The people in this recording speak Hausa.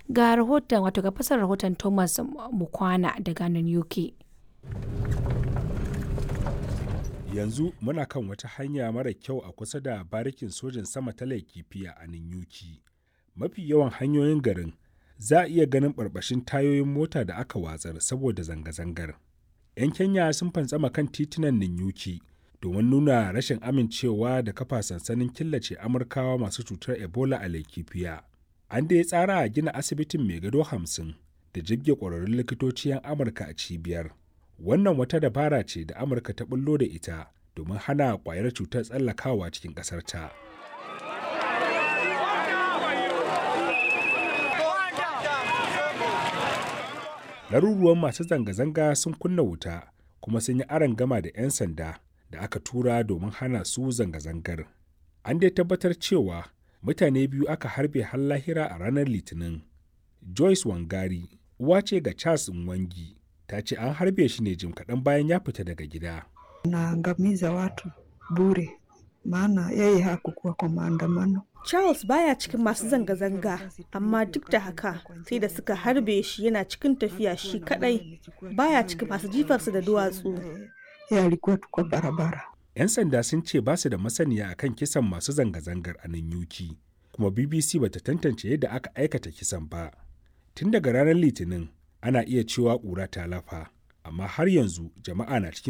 Ga rahoton wato ga fasar rahoton Thomas Mukwana daga nan UK. yanzu muna kan wata hanya mara kyau a kusa da barikin sojin sama ta laikifiya a ninyuki mafi yawan hanyoyin garin za a iya ganin barbashin tayoyin mota da aka watsar saboda zanga-zangar 'yan kenya sun fantsama kan titunan ninyuki domin nuna rashin amincewa da kafa sansanin killace amurkawa masu cutar ebola a laikifiya an da ya tsara a gina asibitin mai gado hamsin da jibge ƙwararrun likitoci 'yan amurka a cibiyar wannan wata dabara ce da amurka ta bullo da ita domin hana kwayar cutar tsallakawa cikin ƙasarta. laruruwan masu zanga-zanga sun kunna wuta kuma sun yi aron gama da 'yan sanda da aka tura domin hana su zanga-zangar an dai tabbatar cewa mutane biyu aka harbe har lahira a ranar litinin joyce wangari uwa ce ga charles nwangi ta ce an harbe shi ne jim kaɗan bayan ya fita daga gida. Naangamiza watu bure, maana yeye hakukuwa kwa maandamano. Charles baya cikin masu zanga-zanga, amma duk da haka sai da suka harbe shi yana cikin tafiya shi kadai baya cikin masu jifarsa da duwatsu. Yeye alikuwa tu kwa barabara. 'Yan sanda sun ce ba su da masaniya akan kisan masu zanga-zangar a nan yuki, kuma BBC bata tantance yadda aka aikata kisan ba. Tun daga ranar Litinin, ana iya cewa ƙura ta lafa amma har yanzu jama'a na cikin